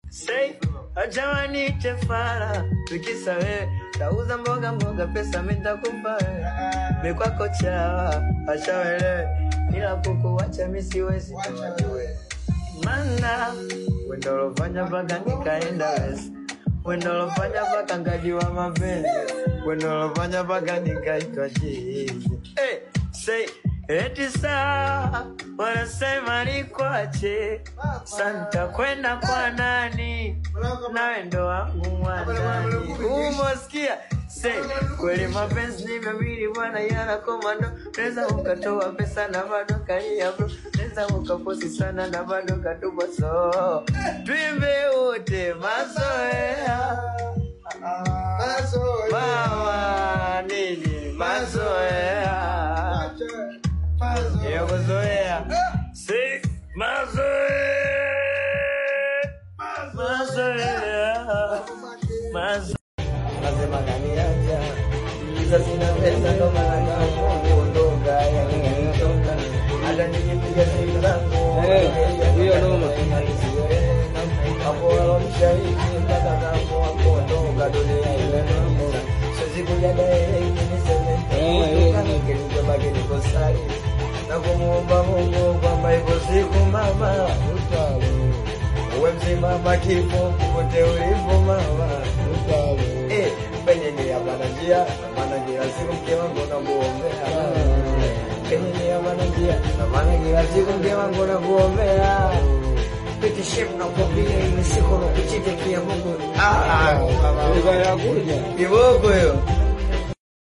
Say, acha wanite fara, tukisa wewe tauza mboga mboga, pesa mitakupa wewe, mikwako chawa, acha wewe, ila kukuwacha mi siwezi, mana wendo lofanya mpaka nikaenda wesi, wendo lofanya mpaka ngajua mapenzi, wendo lofanya mpaka nikaitwa chizi. Hey, say eti saa wanasema nikwache, santa kwenda kwa nani? nawe ndo wangu mwanani. Umosikia se kweli mapenzi ni mawili bwana, yana komando. Naweza ukatoa pesa na bado kalia bro, naweza ukaposi sana na bado katupa so twimbe wote mazoea mama nini mazoea ya kuzoea si mazoea mazoea mazoea nasema kaniacha sasa sina pesa ndo maana kama kuondoka yanitoka hata nikipiga simu zangu hiyo noma. hapo walomshaiki mpaka kama kuondoka dunia imenoma siwezi kuja direct niseme nitaondoka kilichobaki niko sari na kumuomba Mungu kwamba ipo siku mama uwe mzima kifo popote ulipo mama Eh, penye ni hapana njia, maana kila siku mke wangu nakuombea. Penye ni hapana njia, na maana kila siku mke wangu nakuombea. Pete shape na kwambia ile siku na kuchitekia Mungu. Ah, Ilikuwa inakuja. kiboko hiyo.